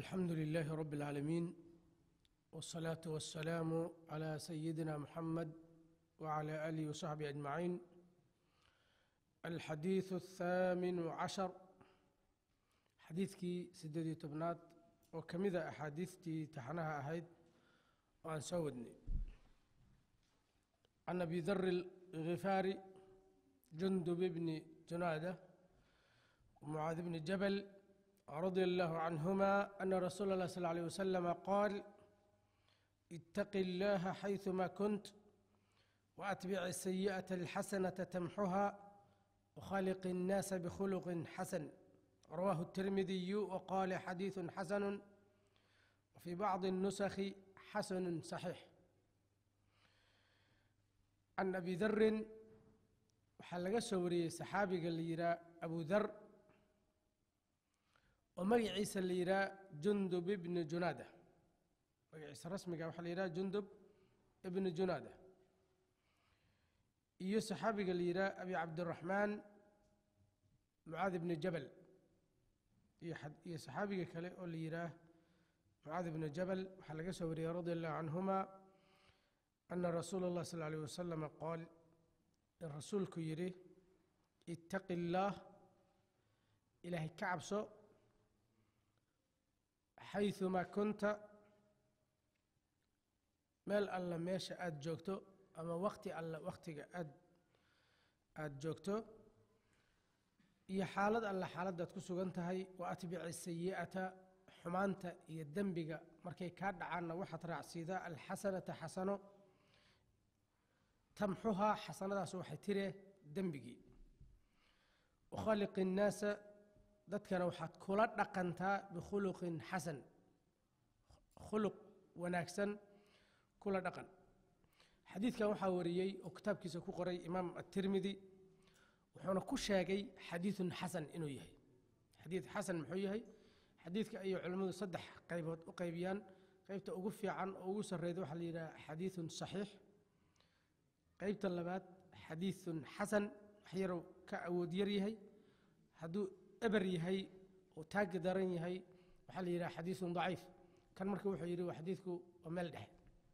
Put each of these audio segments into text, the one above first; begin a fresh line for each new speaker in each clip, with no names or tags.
الحمد لله رب العالمين والصلاة والسلام على سيدنا محمد وعلى آله وصحبه أجمعين الحديث الثامن عشر xadiidkii sideed iyo tobnaad oo ka mid a axaadiistii taxanaha ahayd oo aan soo wadnay can abi dari الغifaari jundub bni junaada ومعاذ بن جبل رضي الله عنهما أن رسول الله صلى الله عليه وسلم قال اتق الله حيثما كنت وأتبع السيئة الحسنة تمحها وخالق الناس بخلق حسن رواه الترمذي وقال حديث حسن وفي بعض النسخ حسن صحيح عن أبي ذر وحلق سوري صحابي قال لي أبو ذر oo magaciisa la yidhaha jundub ibni junaada magaciisa rasmiga waxaa la yidhaha jundub ibni junaada iyo saxaabiga la yidhaha abi cabdiraxmaan mucaad ibni jabal iyo saxaabiga kale oo la yidhaah mucaad ibni jabal waxaa laga soo wariyey radi allahu canhuma ana rasuula اllah sal alيh wasalama qaal in rasuulku yidhi ittaqi اllaah ilaahay ka cabso xayثumaa kunta meel alla meesha aada joogto ama wakti alla wakhtiga aad aada joogto iyo xaalad alla xaaladdaad ku sugan tahay wa atbici sayi'ata xumaanta iyo dembiga markay kaa dhacaanna waxaad raacsiidaa alxasanata xasano tamxuhaa xasanadaas waxay tire dembigii wakhaaliqi الnaasa dadkana waxaad kula dhaqantaa bikhuluqin xasan khuluq wanaagsan kula dhaqan xadiidkan waxaa wariyey oo kitaabkiisa ku qoray imaam atirmidi wuxuuna ku sheegay xadiidun xasan inuu yahay xadiid xasan muxuu yahay xadiidka ayay culimmadu saddex qaybood u qaybiyaan qaybta ugu fiican oo ugu sarreyda waxaa la yidhaha xadiidun saxiix qaybta labaad xadiidun xasan wax yarow ka awood yar yahay hadduu eber yahay oo taagi daran yahay waxaa la yidhaha xadiidun daciif kan marka wuxuu yidhi waa xadiidku waa meel dhexe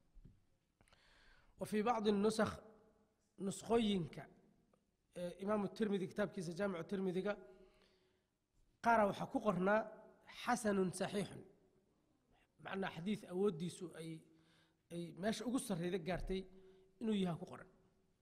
wa fii bacdi nusakh nuskhooyinka imaamu tirmidi kitaabkiisa jaamicu tirmidiga qaara waxaa ku qornaa xasanun saxiixun macnaa xadiid awooddiisu ay ay meesha ugu sarreyda gaartay inuu yaha ku qoran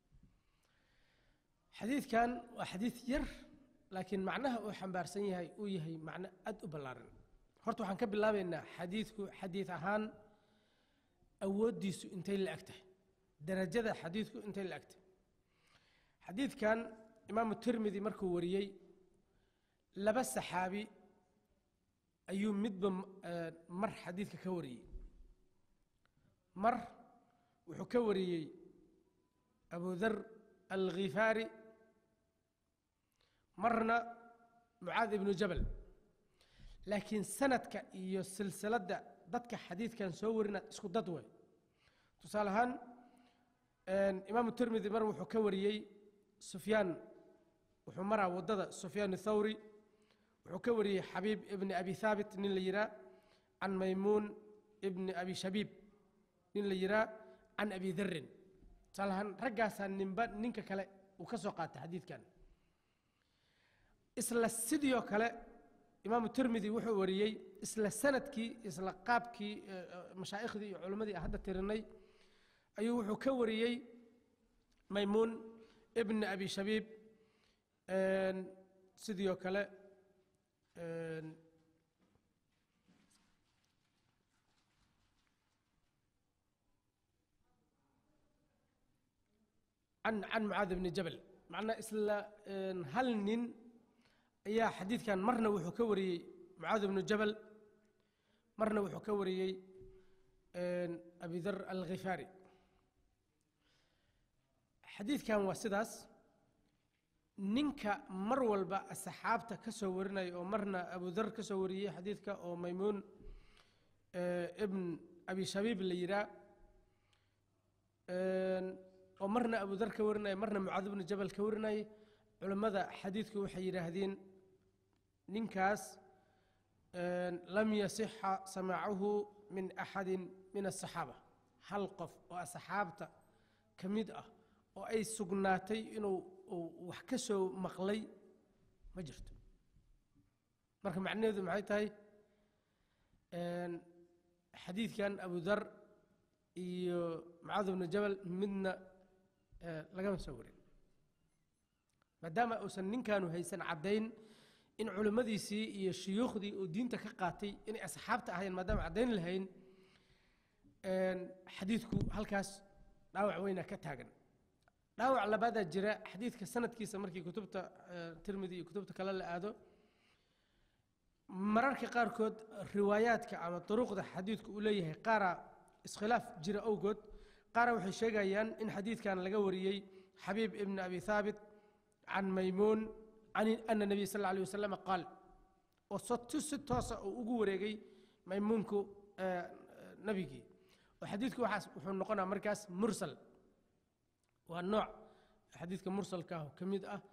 xadiidkan waa xadiid yar laakiin macnaha uu xambaarsan yahay uu yahay macno aad u ballaaran horta waxaan ka bilaabaynaa xadiidku xadiid ahaan awooddiisu intay la eg tahay darajada xadiidku intay la eg tahay xadiidkan imaamu tirmidi markuu wariyey laba saxaabi ayuu midba mar xadiidka ka wariyey mar wuxuu ka wariyey abu dar alkhifaari marna mucaad ibnu jabal laakiin sanadka iyo silsiladda dadka xadiidkan soo warina isku dad way tusaale ahaan imaamu tirmidi mar wuxuu ka wariyey sufyaan wuxuu maraa waddada sufyaan thawri wuxuu ka wariyey xabiib ibni abi haabit nin la yihaa can maymuun ibni abi shabiib nin la yihaa can abi darin tusaale ahaan raggaasaa ninba ninka kale uu ka soo qaatay xadiidkan isla sidiioo kale imaamu tirmidi wuxuu wariyey isla sanadkii isla qaabkii mashaaikhdii iyo culimmadii aan hadda tirinay ayuu wuxuu ka wariyey maymuun ibni abi shabiib sidii oo kale can can mucaad ibni jabal macnaa isla hal nin ayaa xadiidkan marna wuxuu ka wariyey mucaad ibnu jabal marna wuxuu ka wariyey abi dar alkhifaari xadiidkan waa sidaas ninka mar walba saxaabta ka soo warinaya oo marna abu dar ka soo wariyey xadiidka oo maymuun ibn abi shabiib la yihaa oo marna abu dar ka warinaya marna mucaad ibnu jabal ka warinaya culimmada xadiidku waxay yidhaahdeen ninkaas lam yasixa samaacuhu min axadi min asaxaaba hal qof oo asxaabta ka mid ah oo ay sugnaatay inuu wax ka soo maqlay ma jirto marka macnaheedu maxay tahay xadiidkan abu dar iyo mucaad bnu jabal midna lagama soo warin maadaama uusan ninkaanu haysan caddayn in culimmadiisii iyo shuyuukhdii uu diinta ka qaatay inay asxaabta ahayn maadaama caddayn lahayn xadiidku halkaas dhaawac weyna ka taagan dhaawac labaadaa jira xadiidka sanadkiisa markii kutubta tirmidi iyo kutubta kale la aado mararka qaarkood riwaayaadka ama duruqda xadiidku uu leeyahay qaara iskhilaaf jira awgood qaara waxay sheegayaan in xadiidkan laga wariyey xabiib ibn abi haabit can maymuun can ana nabiy sal alla alay wasalam qaal oo sotu si toosa uu ugu wareegay maymuunku nabigii oo xadiidku waxaas wuxuu noqonaa markaas mursal waa nooc xadiidka mursalka ah oo ka mid ah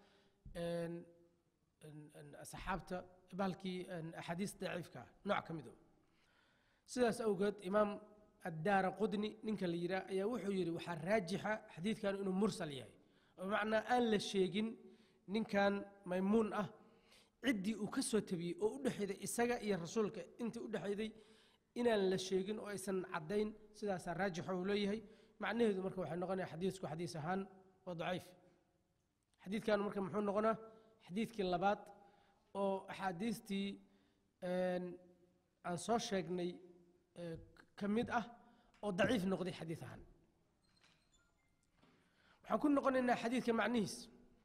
saxaabta bahalkii axaadiis daciifka ah nooc ka mid sidaas awgeed imaam addaara qudni ninka la yidhaah ayaa wuxuu yidhi waxaa raajixa xadiidkan inuu mursal yahay oo bimacnaa aan la sheegin ninkan maymuun ah ciddii uu ka soo tabiyey oo u dhexayday isaga iyo rasuulka intii u dhexayday inaan la sheegin oo aysan caddayn sidaasaa raajix uu leeyahay macnaheedu marka waxay noqonaya xadiisku xadiis ahaan waa daciif xadiidkan marka muxuu noqonaa xadiidkii labaad oo axaadiistii aan soo sheegnay ka mid ah oo daciif noqday xadiid ahaan waxaan ku noqonaynaa xadiidka macnihiis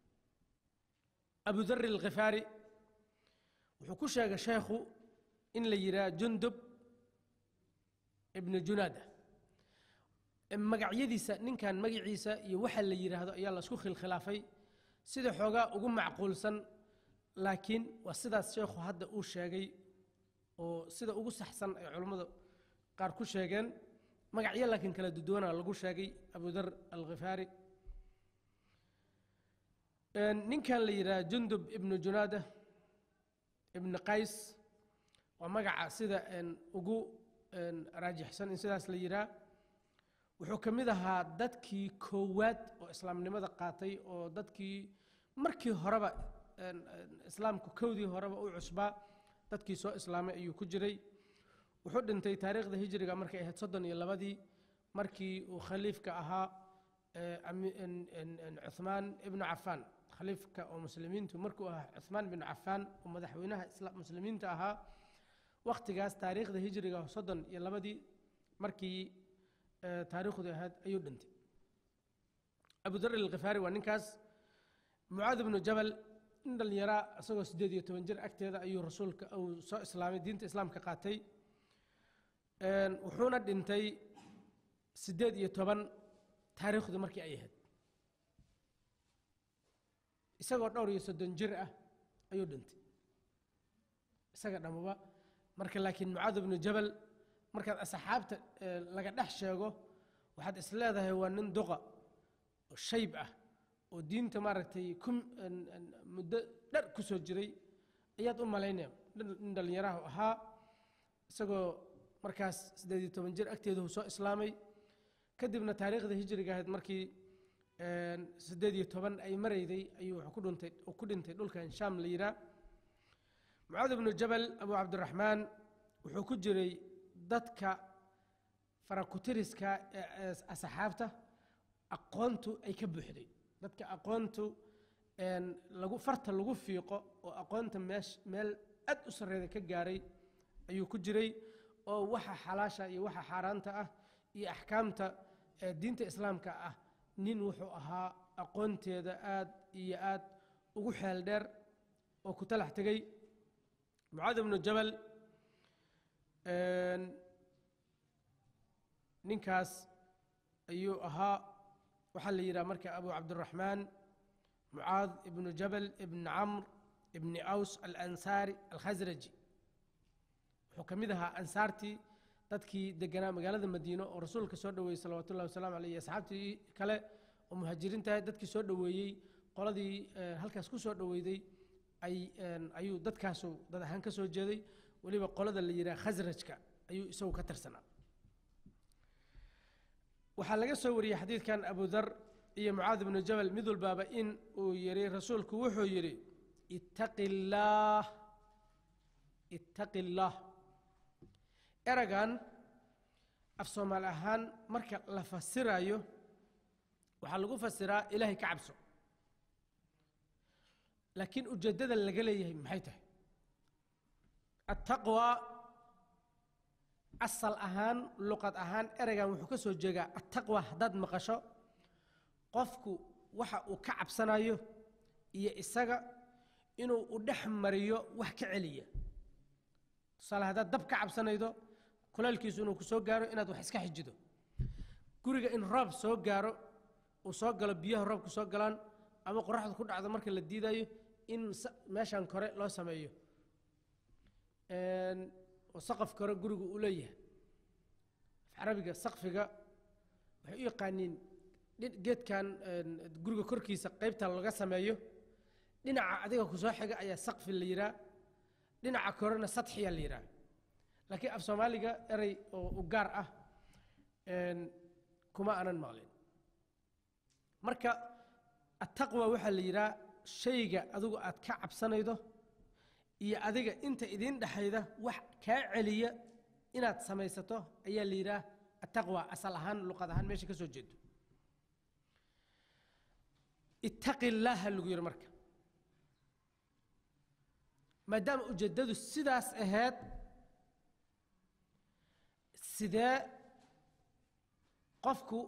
abu dar alkhifaari wuxuu ku sheegay sheekhu in la yidhaha jundub ibnu junaada magacyadiisa ninkan magaciisa iyo waxa la yidhaahdo ayaa la isku khilkhilaafay sida xoogaa ugu macquulsan laakiin waa sidaas sheekhu hadda uu sheegay oo sida ugu saxsan ay culammada qaar ku sheegeen magacyo laakiin kala duduwana lagu sheegay abu dar alkhifaari ninkan la yidhaha jundub ibnu junaada ibnu qays waa magaca sida ugu raajixsan in sidaas la yidhaha wuxuu ka mid ahaa dadkii koowaad oo islaamnimada qaatay oo dadkii markii horeba islaamku kowdii horeba u cusbaa dadkii soo islaamay ayuu ku jiray wuxuu dhintay taariikhda hijriga markay ahayd soddon iyo labadii markii uu khaliifka ahaa cuhmaan ibnu cafaan khaliifka oo muslimiintu markuu ahaa cuhmaan binu cafaan oo madaxweynaha muslimiinta ahaa wakhtigaas taariikhda hijriga soddon iyo labadii markii taariikhdu ahayd ayuu dhintay abu dar alkhifaari waa ninkaas mucaad ibnu jabal in dhallinyaraa isagoo siddeed iyo toban jir agteeda ayuu rasuulka uu soo islaamay diinta islaamka qaatay wuxuuna dhintay siddeed iyo toban taariikhdu markii ay ahayd isagoo dhowr iyo soddon jir ah ayuu dhintay isaga dhammuba marka laakiin mucaad ibnu jabal markaad asxaabta laga dhex sheego waxaad is leedahay waa nin duqa oo shayb ah oo diinta maaragtay ku muddo dhar ku soo jiray ayaad u malaynaya nin dhallinyaraha ahaa isagoo markaas siddeed iyo toban jir agteedu soo islaamay kadibna taariikhda hijriga ahayd markii siddeed iyo toban ay marayday ayuu wuxuu ku dhuntay ku dhintay dhulkan shaam la yidhaah mucaad ibnu jabal abu cabdiraxmaan wuxuu ku jiray dadka farakutiriska ee asxaabta aqoontu ay ka buuxday dadka aqoontu lagu farta lagu fiiqo oo aqoonta meesh meel aad u sarreeda ka gaaray ayuu ku jiray oo waxa xalaasha iyo waxa xaaraanta ah iyo axkaamta diinta islaamka ah nin wuxuu ahaa aqoonteeda aad iyo aad ugu xeel dheer oo ku talax tegey mucaad ibnu jabal ninkaas ayuu ahaa waxaa la yidhaha marka abu cabdiraxmaan mucaad ibnu jabal ibn camr ibni aws alansaari alkhasraji wuxuu ka mid ahaa ansaartii dadkii deganaa magaalada madiino oo rasuulka soo dhoweeyey salawatu ullahi wasalaamu aleyh iyo asxaabtii kale oo muhaajiriintahay dadkii soo dhoweeyey qoladii halkaas ku soo dhoweyday ay ayuu dadkaasu dad ahaan ka soo jeeday weliba qolada la yidhaha khasrajka ayuu isagu ka tirsanaa waxaa laga soo wariyey xadiidkan abu dar iyo mucaad ibnu jabal mid walbaaba in uu yidhi rasuulku wuxuu yidhi ittaqi illaah ittaqi illaah eragan af soomaali ahaan marka la fasirayo waxaa lagu fasiraa ilaahay ka cabso laakiin ujeeddada laga leeyahay maxay tahay attaqwa asal ahaan luqad ahaan ereygan wuxuu ka soo jeegaa attaqwa haddaad maqasho qofku waxa uu ka cabsanayo iyo isaga inuu u dhex mariyo wax ka celiya tusaale haddaad dab ka cabsanaydo kulaylkiisu inuu ku soo gaaro inaad wax iska xijido guriga in roob soo gaaro uu soo galo biyaha roobku soo galaan ama qoraxdu ku dhacdo marka la diidayo in meeshan kore loo sameeyo oo saqaf kore gurigu uu leeyahay af carabiga saqfiga waxay u yaqaaniin geedkan guriga korkiisa qaybta laga sameeyo dhinaca adiga kusoo xiga ayaa saqfi la yidhaha dhinaca korena sadxiya la yidhaha laakiin af soomaaliga erey oo u gaar ah kuma aanan maqlin marka attaqwa waxaa la yidhaha shayga adigu aad ka cabsanaydo iyo adiga inta idiin dhexayda wax kaa celiya inaad samaysato ayaa la yidhaha attaqwa asal ahaan luqad ahaan meesha ka soo jeedo ittaqi illaaha lagu yidhi marka maadaama ujeeddadu sidaas ahayd sidee qofku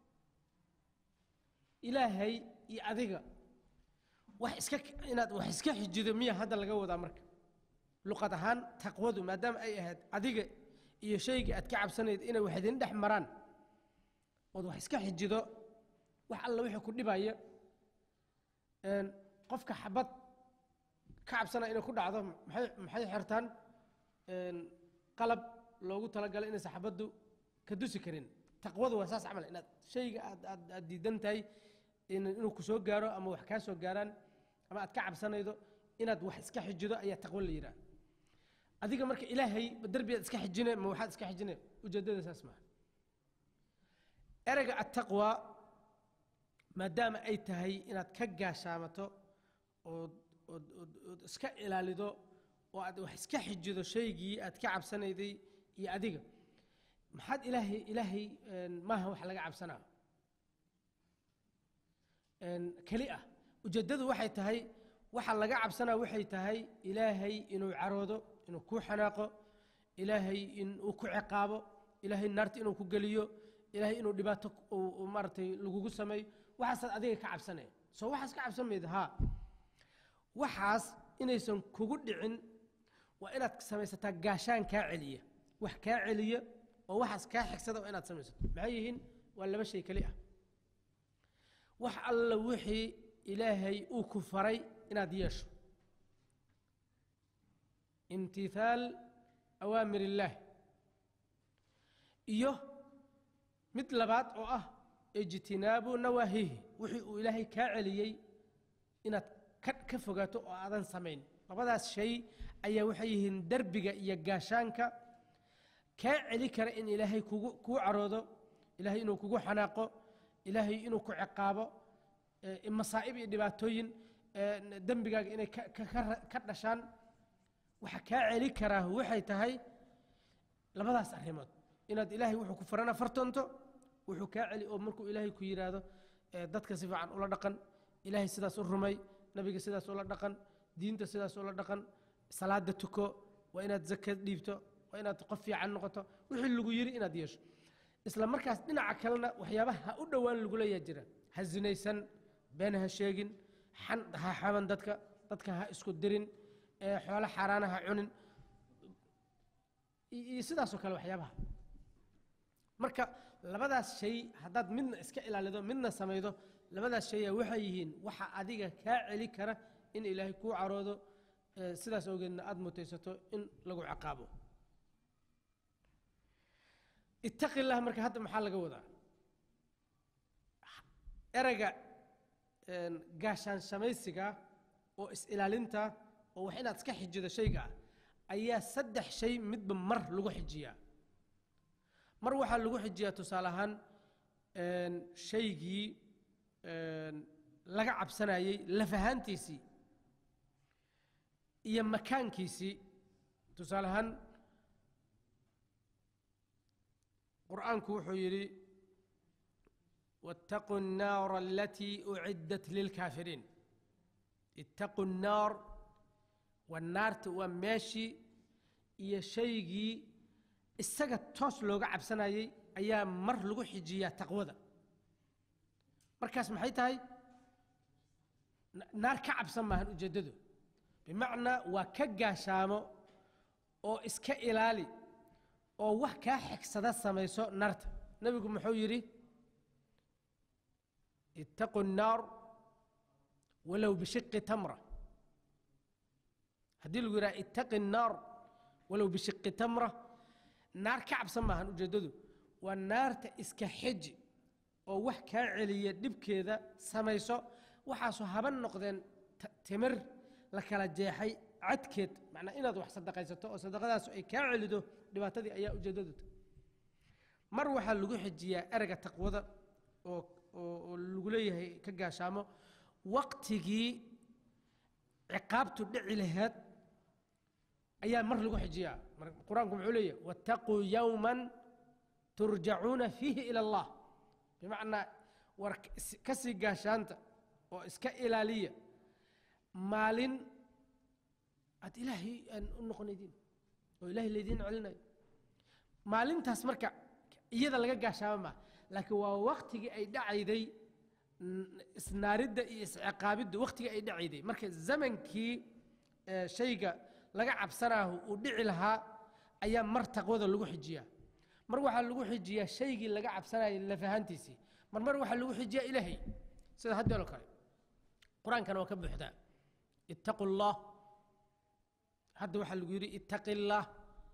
ilaahay iyo adiga wax iska inaad wax iska xijido miya hadda laga wadaa marka luqad ahaan taqwadu maadaama ay ahayd adiga iyo shaygii aad ka cabsanayd inay wax idin dhex maraan ood wax iska xijido wax alla wixii ku dhibaya qofka xabad ka cabsanaya inay ku dhacdo maxay maxay xirtaan qalab loogu talagalay inaysan xabaddu ka dusi karin taqwadu waa saas camal inaad shayga aad aad aad diidan tahay inuu ku soo gaaro ama wax kaa soo gaaraan ama aad ka cabsanaydo inaad wax iska xijido ayaa taqwo la yidhaha adiga marka ilaahay derbiyaad iska xijine ma waxaad iska xijine ujeeddada saas maaha ereyga attaqwa maadaama ay tahay inaad ka gaashaamato ood ood ood ood iska ilaalido oo aad wax iska xijido shaygii aad ka cabsanayday iyo adiga maxaad ilaahay ilaahay maaha wax laga cabsanaa keli ah ujeeddadu waxay tahay waxa laga cabsanaa waxay tahay ilaahay inuu caroodo inuu ku xanaaqo ilaahay inuu ku ciqaabo ilaahay naarta inuu ku geliyo ilaahay inuu dhibaato maaragtay lagugu sameeyo waxaasaad adiga ka cabsanaya soo waxaas ka cabsan mayda haa waxaas inaysan kugu dhicin waa inaad samaysataa gaashaan kaa celiya wax kaa celiya oo waxaas kaa xigsada waa inaad samaysato maxay yihiin waa laba shay keli ah wax alla wixii ilaahay uu ku faray inaad yeesho imtithaal awaamir illaah iyo mid labaad oo ah ijtinaabu nawaahihi wixii uu ilaahay kaa celiyey inaad ka ka fogaato oo aadan samayn labadaas shay ayaa waxay yihiin derbiga iyo gaashaanka kaa celi kara in ilaahay kugu kuu caroodo ilaahay inuu kugu xanaaqo ilaahay inuu ku ciqaabo masaa'ib iyo dhibaatooyin dembigaaga inay ka dhashaan waxa kaa celi karaa waxay tahay labadaas arrimood inaad ilaahay wuxuu ku farana fartoonto wuxuu kaa celi oo markuu ilaahay ku yidhaahdo dadka si fiican ula dhaqan ilaahay sidaas u rumay nabiga sidaas ula dhaqan diinta sidaas ula dhaqan salaada tuko waa inaad zakad dhiibto waa inaad qof fiican noqoto wixii lagu yidhi inaad yeesho isla markaas dhinaca kalena waxyaabaha ha u dhowaan lagu leeyaa jira ha zinaysan been ha sheegin xan ha xaban dadka dadka ha isku dirin xoolo xaaraana ha cunin iyo sidaasoo kale waxyaabaha marka labadaas shay haddaad midna iska ilaalido midna samaydo labadaas shaya waxay yihiin waxa adiga kaa celi kara in ilaahay kuu caroodo sidaas awgeedna aada mutaysato in lagu ciqaabo ittaqi illah marka hadda maxaa laga wadaa ereyga gaashaan shamaysiga oo is-ilaalinta oo wax inaad iska xijido shayga ah ayaa saddex shay midba mar lagu xijiyaa mar waxaa lagu xijiyaa tusaale ahaan shaygii laga cabsanayey laf ahaantiisii iyo makaankiisii tusaale ahaan qur'aanku wuxuu yidhi waاtaquu الnaara alatii uciddat lilkaafiriin ittaquu الnaar waa naarta waa meeshii iyo shaygii isaga toos looga cabsanayey ayaa mar lagu xijiyaa taqwada markaas maxay tahay naar ka cabsan maahan ujeeddadu bimacnaa waa ka gaashaamo oo iska ilaali oo wax kaa xigsada samayso naarta nebigu muxuu yidhi ittaquu الnaar walow bishiqi tamra haddii lagu yidhaha ittaqi الnaar walow bishiqi tamra naar ka cabsan maahan ujeeddadu waa naarta iska xiji oo wax kaa celiya dhibkeeda samayso waxaasoo haban noqdeen timir la kala jeexay cadkeed macnaa inaad wax sadaqaysato oo sadaqadaasu ay kaa celido dhibaatadii ayaa ujeeddadu mar waxaa lagu xijiyaa ereyga taqwada oo oo lagu leeyahay ka gaashaamo waqtigii ciqaabtu dhici laheed ayaa mar lagu xijiyaa qur-aanku muxuu leeyahay wattaquu yowman turjacuuna fiihi ila allah bimacnaa war ka sii gaashaanta oo iska ilaaliya maalin aad ilaahay aan u noqonaydiin oo ilaahay laydiin celinayo maalintaas marka iyada laga gaashaama maa laakiin waa waktigii ay dhacayday isnaaridda iyo isciqaabidda waktigii ay dhacayday marka zamankii shayga laga cabsanaahu uu dhici lahaa ayaa mar taqwada lagu xijiyaa mar waxaa lagu xijiyaa shaygii laga cabsanayay lafahaantiisii mar mar waxaa lagu xijiyaa ilaahay sida haddeeloo kale qur-aankana waa ka buuxdaa ittaqu allah hadda waxaa lagu yidhi ittaqi اllah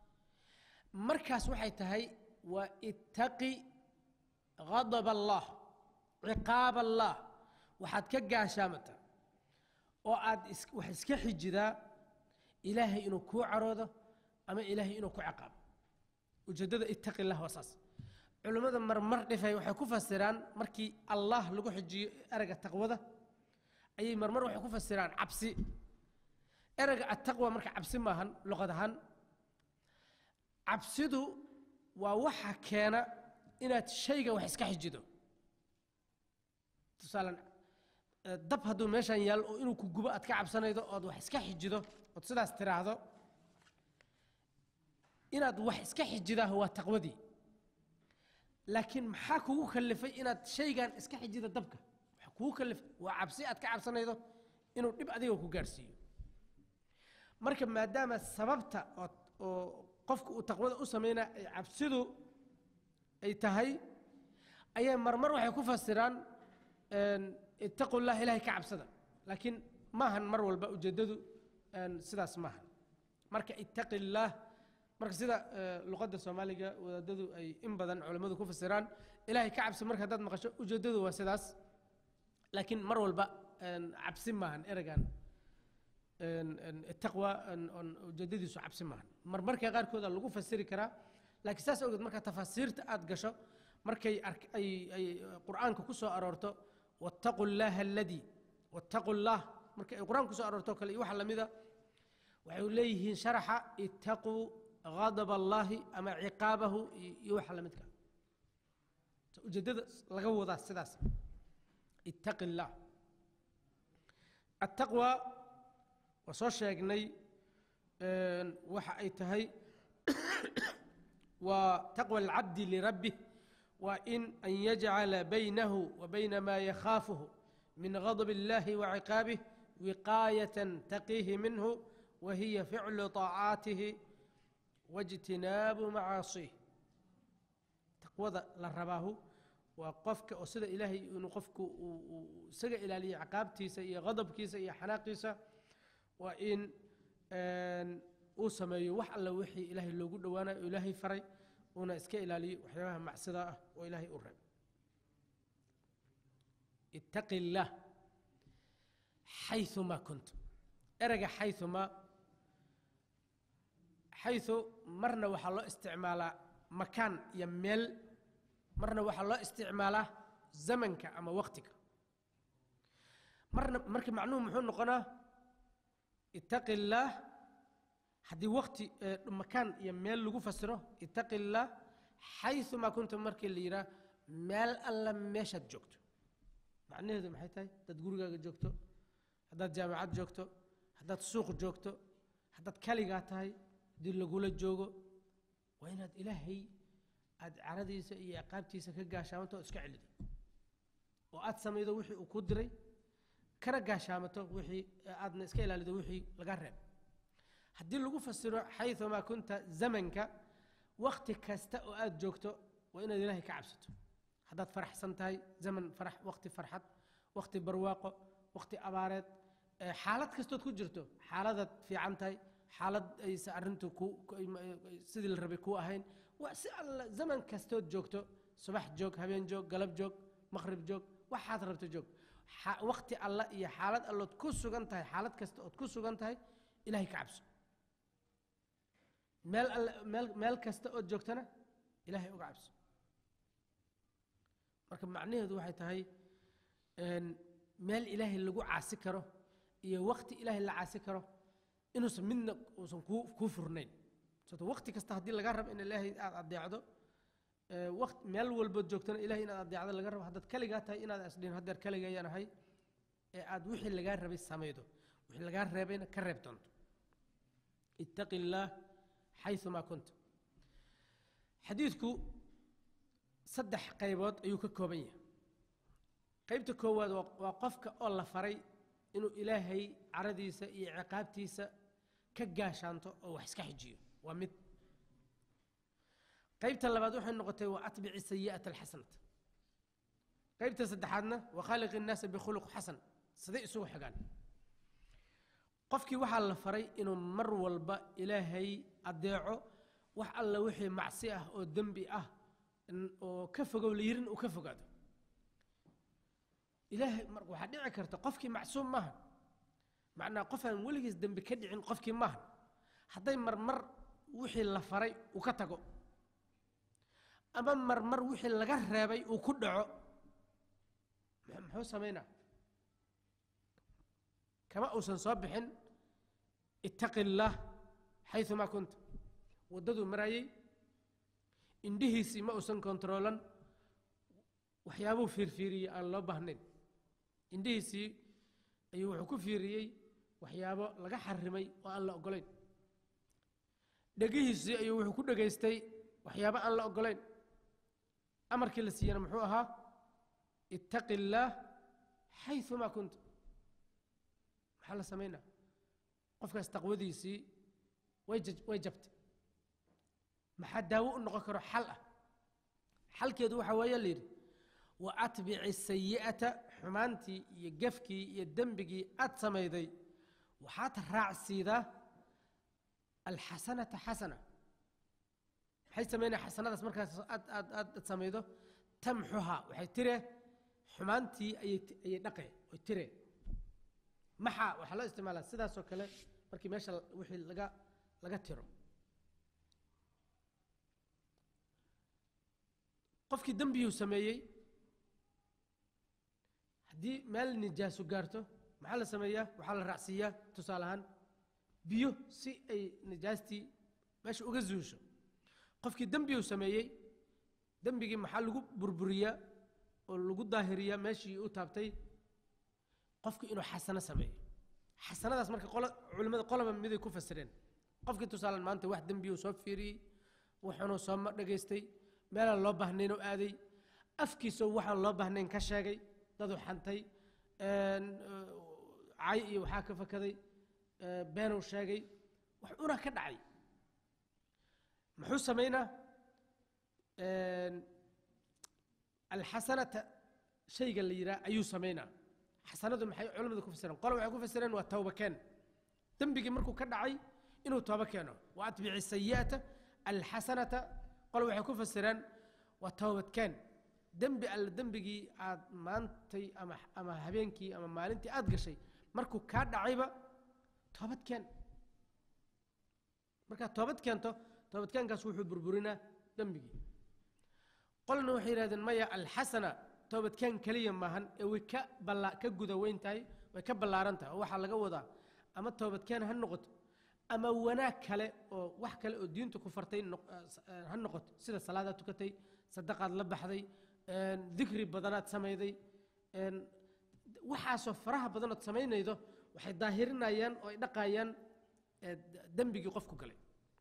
markaas waxay tahay waa ittaqi غadab allah ciqaab allah waxaad ka gaashaamata oo aad wax iska xijidaa ilaahay inuu kuu caroodo ama ilaahay inuu ku ciqaabo ujeeddada ittaqi llah waa saas culimmada marmar dhifay waxay ku fasiraan markii allah lagu xijiyo ereyga taqwada ayay marmar waxay ku fasiraan cabsi ereyga attaqwa marka cabsi maahan luqad ahaan cabsidu waa waxa keena inaad shayga wax iska xijido tusaalan dab hadduu meeshan yaal oo inuu ku gubo aad ka cabsanaydo ood wax iska xijido ood sidaas tiraahdo inaad wax iska xijidaa waa taqwadii laakiin maxaa kugu kalifay inaad shaygan iska xijida dabka waxa kugu kalifay waa cabsi aad ka cabsanaydo inuu dhib adiga ku gaarhsiiyo marka maadaama sababta oo oo qofka uu taqwada u samaynaa ay cabsidu ay tahay ayay marmar waxay ku fasiraan ittaqu llah ilahay ka cabsada laakiin maahan mar walba ujeeddadu sidaas maahan marka ittaqi illaah marka sida luqadda soomaaliga wadaadadu ay in badan culammadu ku fasiraan ilahay ka cabsi marka haddaad maqasho ujeeddadu waa sidaas laakiin mar walba cabsi maahan ereygan taqwa ujeedadiisu cabsi maahan marmarka qaarkooda lagu fasiri karaa laakiin saas awgeed marka tafaasiirta aad gasho markay ay ay qur'aanka ku soo aroorto wattaqu llaha alladii wattaqu llah marka ay qur'aanka ku soo aroorto kale iyo waxa lamida waxay leeyihiin sharaxa ittaquu غadab allahi ama ciqaabahu iyo waxa lamidka ujeeddada laga wadaa sidaas ittaqi اllah attaqwa waa soo sheegnay waxa ay tahay waa taqوى اlcabdi lirabbih waa in an yajcala baynahu wa bayna ma yakhaafuhu min غadb اllahi وciqaabih wiqaayaة taqiihi minhu wa hiya ficlu طaacaatihi waاjtinaabu macaasih taqwada la rabaahu waa qofka oo sida ilaahay inuu qofku uu isaga ilaaliyo ciqaabtiisa iyo qadabkiisa iyo xanaaqiisa waa in uu sameeyo wax alla wixii ilaahay loogu dhowaanayo oo ilaahay faray uuna iska ilaaliyo waxyaabaha macsida ah oo ilaahay u reeb ittaqi illaah xayumaa kuntum ereyga xayumaa xayu marna waxaa loo isticmaalaa makaan iyo meel marna waxaa loo isticmaalaa zamanka ama waqtiga marna marka macnuhu muxuu noqonaa ittaqi illaah haddii waqti makaan iyo meel lagu fasiro ittaqi illaah xayumaa kunta markii la yidhaah meel alla meeshaad joogto macnaheedu maxay tahay haddaad gurigaaga joogto haddaad jaamacad joogto haddaad suuq joogto haddaad kaligaa tahay haddii lagula joogo waa inaad ilaahay aad caradiisa iyo ciqaabtiisa ka gaashaamanto oo iska celido oo aad samaydo wixii uu ku diray kana gaashaamato wixii aadna iska ilaalido wixii laga reeb haddii lagu fasiro xayumaa kunta zamanka wakti kasta oo aad joogto waa inaad ilaahay ka cabsato haddaad faraxsan tahay zaman farax wakti farxad wakti barwaaqo wakti abaareed xaalad kastood ku jirto xaaladaad fiican tahay xaalad aysa arrintu ku sidii la rabay kuu ahayn waa si alla zaman kastood joogto subax joog habeen joog galab joog maqrib joog waxaad rabto joog wakti alla iyo xaalad allood ku sugan tahay xaalad kasta ood ku sugan tahay ilahay ka cabso meel alle meel meel kasta ood joogtana ilaahay uga cabso marka macnaheedu waxay tahay meel ilaahay lagu caasi karo iyo wakti ilaahay la caasi karo inuusan midna uusan kuu kuu furnayn sababto wakti kasta haddii laga rabo in ilaahay aad adeecdo waqt meel walbood joogtana ilahay inaad adeecdo laga rabo haddaad kaligaa tahay inaad isdhihin haddeer kaligayaan ahay ee aad wixii lagaa rabay samaydo wixii lagaa reebayna ka reeb doonto ittaqi illaah xayumaa kunta xadiidku saddex qaybood ayuu ka kooban yahay qaybta koowaad waa qofka oo la faray inuu ilaahay caradiisa iyo ciqaabtiisa ka gaashaanto oo wax iska xijiyo waa mid qaybta labaad waxay noqotay waa atbici sayi'ata alxasanata qaybta saddexaadna waa khaaliqi innaasa bikhuluq xasan siday isugu xigaan qofkii waxaa la faray inuu mar walba ilaahay adeeco wax alla wixii macsi ah oo dembi ah oo ka fogow la yirin uu ka fogaado ilaahay mar waxaa dhici karta qofkii macsuum maaha macnaa qof aan weligiis dembi ka dhicin qofkii maaha hadday marmar wixii la faray uu ka tago ama marmar wixii laga reebay uu ku dhaco muxuu samaynaa kama uusan soo bixin ittaqi illaah xayumaa kunta waddaduu marayey indhihiisii ma uusan kontaroolan waxyaabuu fiirfiiriyey aan loo baahnayn indhihiisii ayuu wuxuu ku fiiriyey waxyaabo laga xarimay oo aan la oggolayn dhegihiisii ayuu wuxuu ku dhegaystay waxyaabo aan la oggolayn amarkii la siiyana muxuu ahaa ittaqi illaah xayumaa kunta maxaa la samaynaa qofkaas taqwadiisii way way jabtay maxaa daawo u noqon karo xal ah xalkeedu waxaa weeye la yidhi wa atbici sayi'ata xumaantii iyo gefkii iyo dembigii aad samayday waxaad raacsiidaa alxasanata xasana maxay samaynaya xasanadaas markaas aad aad aad samaydo tamxuhaa waxay tire xumaantii ayay ayay dhaqe way tire maxaa waxaa loo isticmaalaa sidaasoo kale markii meesha wixii laga laga tiro qofkii dembiyuu sameeyey haddii meel nijaasu gaarto maxaa la sameeyaa waxaa la raacsiiyaa tusaale ahaan biyo si ay nijaastii meesha uga zuusho qofkii dembiyuu sameeyey dembigii maxaa lagu burburiyaa oo lagu daahiriyaa meeshii u taabtay qofku inuu xasano sameeyo xasanadaas marka qolo culimmada qoloba miday ku fasireen qofkii tusaalan maanta wax dembiyuu soo fiiriyey wuxuunuu soo dhegaystay meelaan loo baahnayn oo aaday afkiisoo waxaan loo baahnayn ka sheegay daduu xantay cay iyo waxaa ka fakaday beenuu sheegay wax una ka dhacay muxuu samaynaa alxasanata shayga la yidhaha ayuu samaynaa xasanadu maxay culamadu ku fasireen qole waxay ku fasireen waa tawba keen dembigii markuu ka dhacay inuu tooba keeno wa atbici sayi'ata alxasanata qole waxay ku fasireen waa towbadkeen dembi alle dembigii aad maantay ama ama habeenkii ama maalintii aad gashay markuu kaa dhacayba toobadkeen markaad toobad keento toobadkeenkaas wuxuu burburinaa dembigii qolna waxay yidhahdeen maya alxasana toobadkeen keliya maahan ee way ka balla ka guda weyn tahay way ka ballaaran tahay oo waxaa laga wadaa ama toobadkeen ha noqoto ama wanaag kale oo wax kale oo diintu ku fartay noq- eh, s- eh, ha noqoto sida salaadaad tukatay sadaqaad la baxday een, dikri badanaad samayday een, waxaasoo faraha badanood samaynaydo waxay daahirinayaan oo ay dhaqayaan eh, d- dembigii qofku galay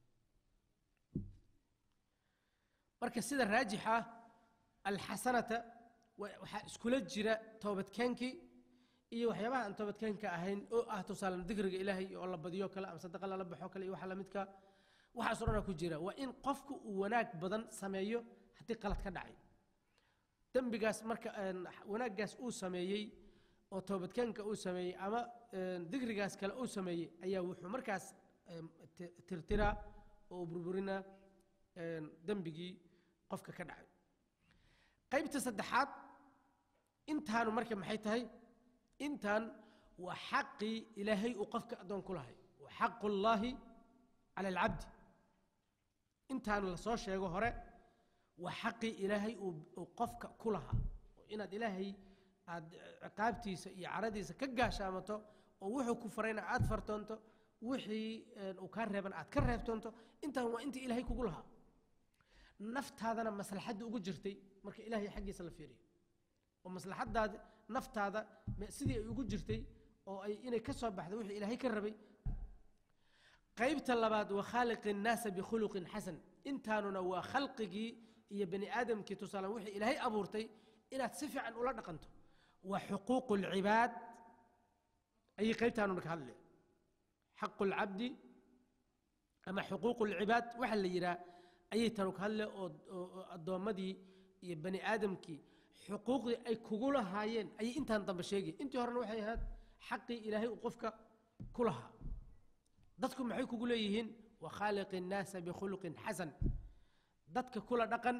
marka sida raajixa alxasanata wa- waxaa iskula jira toobadkeenkii iyo waxyaabaha aan toobadkeenka ahayn oo ah tusaalan dikriga ilaahay oo la badiyo kale ama sadaqa lala baxo kale iyo waxa lamidka waxaas o dhanaa ku jira waa in qofku uu wanaag badan sameeyo haddii qalad ka dhacay dembigaas marka een, wanaaggaas uu sameeyey oo toobadkeenka uu sameeyey ama een, dikrigaas kale uu sameeyey ayaa wuxuu markaas een, ti- tirtiraa oo burburinaa een, dembigii qofka ka dhacay qaybta saddexaad intaanu marka maxay tahay intan waa xaqii ilaahay uu qofka addoon ku lahay wa xaqu llaahi cala alcabdi intaan la soo sheego hore waa xaqii ilaahay uu uu qofka ku lahaa oo inaad ilaahay aad ciqaabtiisa iyo caradiisa ka gaashaamato oo wuxuu ku farayna aad fartoonto wixii een, uu kaa reeban aad ka reebtoonto intaan waa intii ilaahay kugu lahaa naftaadana maslaxadda ugu jirtay marka ilaahay xaggiisa la fiiriyo oo maslaxaddaada naftaada me- sidii ay ugu jirtay oo ay inay ka soo baxdo wixii ilaahay ka rabay qaybta labaad waa khaaliqi الnaasa bikhuluqin xasan intaanuna waa khalqigii iyo bani aadamkii tusaalan wixii ilaahay abuurtay inaad si fiican ula dhaqanto waa xuquuqu اlcibaad ayay qaybtaanuna ka hadlaya xaqu اlcabdi ama xuquuqu اlcibaad waxa la yidhaha ayay tanu ka hadle oo oo- oo addoommadii iyo bani aadamkii xuquuqdii ay kugu lahaayeen ayay intaan dambe sheegay intii horena waxay ahayd xaqii ilaahay uu qofka ku lahaa dadku maxay kugu leeyihiin wa khaaliqi الnaasa bikhuluqin xasan dadka kula dhaqan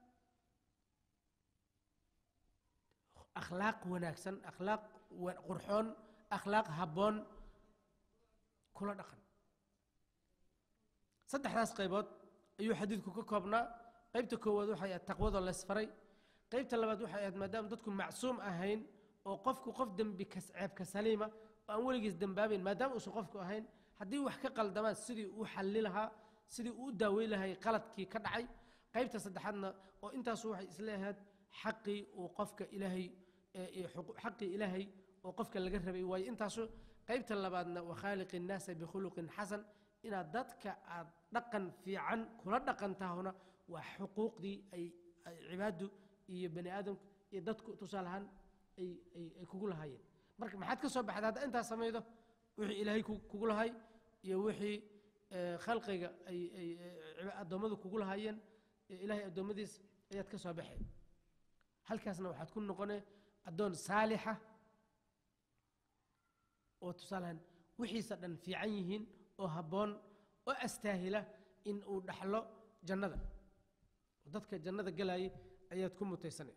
akhlaaq wanaagsan akhlaaq wa- qurxoon akhlaaq habboon kula dhaqan saddexdaas qaybood ayuu xadiidku ka koobnaa qaybta koowaad waxay ahayd taqwadoo laysfaray qaybta labaad waxay ahayd maadaama dadku macsuum ahayn oo qofku qof dembi kas ceebka saliima oo aan weligiis dembaabayn maadaama uusan qofku ahayn haddii wax ka qaldamaan sidii uu xalli lahaa sidii uu u daaweyn lahay qaladkii ka dhacay qaybta saddexaadna oo intaasu waxay isleeyahayd xaqii uu qofka ilaahay ee- iyo xuqu- xaqii ilaahay oo qofka laga rabay waayo intaasu qaybta labaadna wa khaaliqi الnaasa bikhuluqin xasan inaad dadka aad dhaqan fiican kula dhaqantaahuna waa xuquuqdii ay ay cibaadu iyo bani aadamku iyo dadku tusaale ahaan ay ay ay kugu lahaayeen marka maxaad ka soo baxda hadda intaas samaydo wixii ilaahay ku- kugu lahay iyo wixii eh, khalqiga ay ay eh, addoommadu kugu lahaayeen ee ilaahay addoommadiis ayaad ka soo baxeen halkaasna waxaad ku noqone addoon saalixa oo tusaalehan wixiisa dhan fiican yihiin oo habboon oo astaahila in uu dhaxlo jannada oo dadka jannada galayay ayaad ku mutaysanay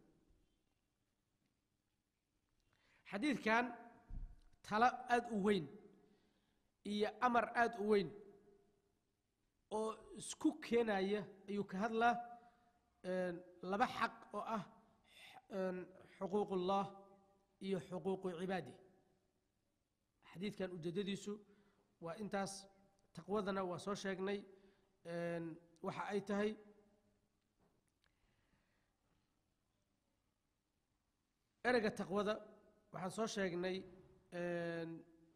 xadiidkan talo aada u weyn iyo amar aada u weyn oo isku keenaya ayuu ka hadlaa een, laba xaq oo ah een, xuquuq ullah iyo xuquuqu cibaadi xadiidkan ujeeddadiisu waa intaas taqwadana waa soo sheegnay een, waxa ay tahay ereyga taqwada waxaan soo sheegnay een,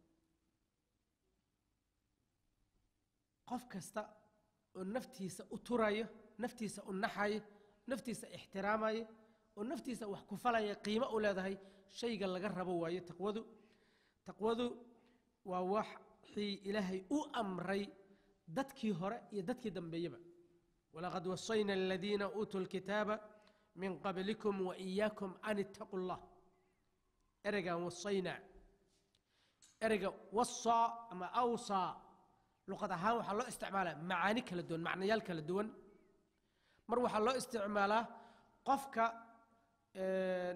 qof kasta oo naftiisa u turaya naftiisa u naxaya naftiisa ixtiraamaya oo naftiisa wax ku falaya qiimo u leedahay shayga laga rabo waayo taqwadu taqwadu waa waxii ilaahay u amray dadkii hore iyo dadkii dambeeyaba walaqad wasayna aladiina uutuu lkitaaba min qablikum waiyaakum an ittaquu llah ereygan wasayna ereyga wasaa ama awsaa luqad ahaan waxaa loo isticmaalaa macaani kala duwan macnayaal kala duwan mar waxaa loo isticmaalaa qofka een,